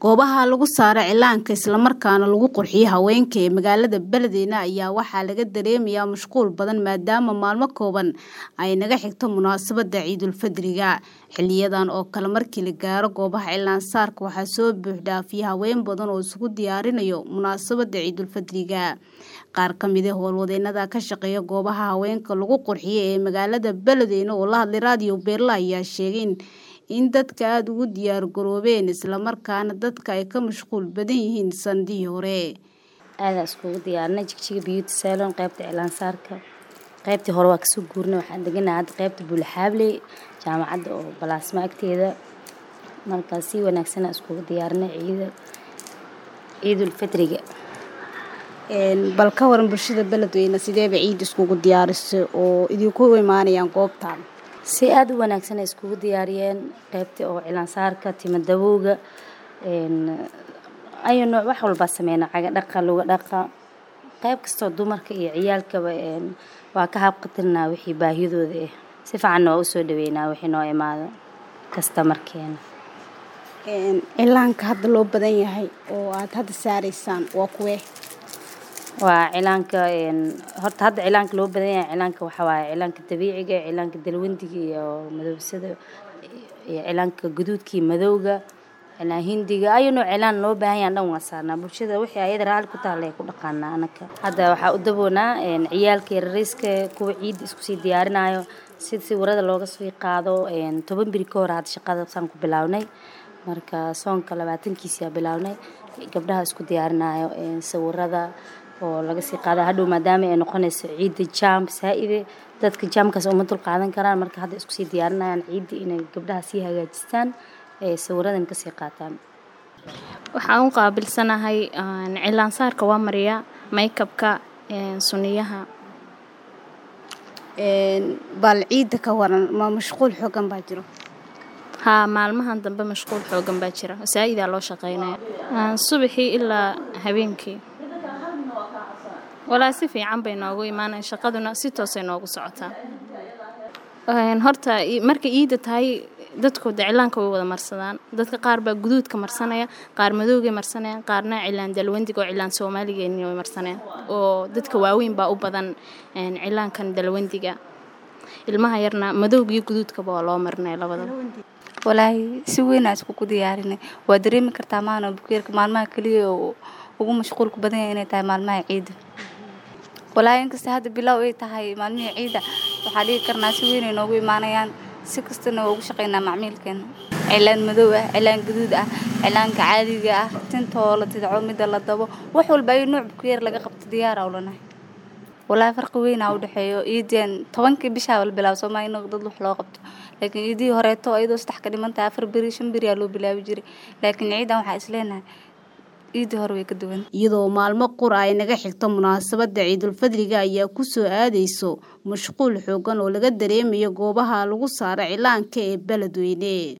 goobaha lagu saaro cilaanka islamarkaana lagu qurxiyo haweenka ee magaalada beledweyne ayaa waxaa laga dareemayaa mashquul badan maadaama maalmo kooban ay naga xigto munaasabada ciidulfadriga xiliyadan oo kale markii la gaaro goobaha cilaansaarka waxaa soo buuxdhaafiya haween badan oo isugu diyaarinayo munaasabada ciidulfadriga qaar ka mid a howlwadeenada ka shaqeeya goobaha haweenka lagu qurxiyo ee magaalada beledweyne oo la hadlay raadiyo beerla ayaa sheegay in dadka aada ugu diyaar garoobeen islamarkaana dadka ay ka mashquul badan yihiin sandihii hore aadaan iskugu diyaarinay jigjiga beauty salon qaybta cilaansaarka qaybtii hore waa kasoo guurnay waxaan deganahay hadda qaybta buulaxaabley jaamacadda oo balaasma agteeda markaa si wanaagsana iskugu diyaarinay ciida ciidulfadriga bal ka waran bulshada beledweyne sideeba ciid iskugu diyaarisay oo idinku imaanayaan goobtan si aada u wanaagsan ay iskugu diyaariyeen qaybtii oo cilaansaarka timo dabowga ayu nooc wax walbaa sameyna caga dhaqa luga dhaqa qayb kastoo dumarka iyo ciyaalkaba waa ka habqatirnaa wixii baahidooda ah si fiicanna waa usoo dhaweynaa wixii noo imaado kastamarkeena cilaanka hadda loo badan yahay oo aad hadda saaraysaan waa kuwee waa cilaanka horta hadda cilaanka loo badan yahay cilaanka waxaa waaye cilaanka dabiiciga cilaanka dalwandiga iyo madowsada iyo cilaanka guduudkii madowga cilaan hindiga ayu nooc cilaan loo baahan yahan dhan waa saarnaa bulshada wixii ayada raali ku taalla ay ku dhaqaanaa anaka hadda waxaa u daboonaa ciyaalka yarariiska kuwa ciidda isku sii diyaarinayo si sawirada looga sii qaado toban biri ka hor hadda shaqada saan ku bilownay marka soonka labaatankiisiyaa bilownay gabdhaha isku diyaarinayo sawirada oo laga sii qaada hadhow maadaama ay noqonayso ciidda jaam saa-ide dadka jaamkaas uma dul qaadan karaan marka hadda isku sii diyaarinayaan ciidda inay gabdhaha sii hagaajistaan ee sawiradan kasii qaataan waxaan u qaabilsanahay cilaansaarka waa mariya maykabka suniyaha bal ciidda ka waran ma mashquul xoogan baa jiro haa maalmahan dambe mashquul xoogan baa jira saa-idaa loo shaqeynaya subaxii ilaa habeenkii walaa si fiican bay noogu imaanayan shaqaduna si toosay noogu socotaa horta markay iida tahay dadkooda cilaanka way wada marsadaan dadka qaar baa guduudka marsanaya qaar madowgay marsanayaan qaarna cilaan dalwandiga oo cilaan soomaaligeeni way marsanayaan oo dadka waaweyn baa u badan cilaankan dalwandiga ilmaha yarna madowga iyo guduudkaba waa loo marinaya labadaba walaahi si weynaa iskugu diyaarinay waa dareemi kartaa maana bukeerka maalmaha keliya oo ugu mashquulka badan yahay inay tahay maalmaha ciida walaahi inkasta hadda bilow ay tahay maalmihii ciida waxaa dhigi karnaa si weynay noogu imaanayaan si kastana waa ugu shaqaynaa macmiilkeena cilaan madow ah cilaan gaduud ah cilaanka caadiga ah tintoo la tidco midda la dabo wax walba ayuu nuuc bukeer laga qabto diyaara ulanahay walaahi farqi weynaa u dhexeeyo iideen tobankii bishaa wala bilaabo soomaa in dad wax loo qabto laakiin iidihii horeeto iyadoo saddex ka dhiman tahay afar beri shan beriyaa loo bilaabi jiray laakiin ciidan waxaa isleenahay iidii hore way ka duwan iyadoo maalmo qura ay naga xigto munaasabada ciidulfadriga ayaa kusoo aadayso mashquul xoogan oo laga dareemayo goobaha lagu saaro cilaanka ee beledweyne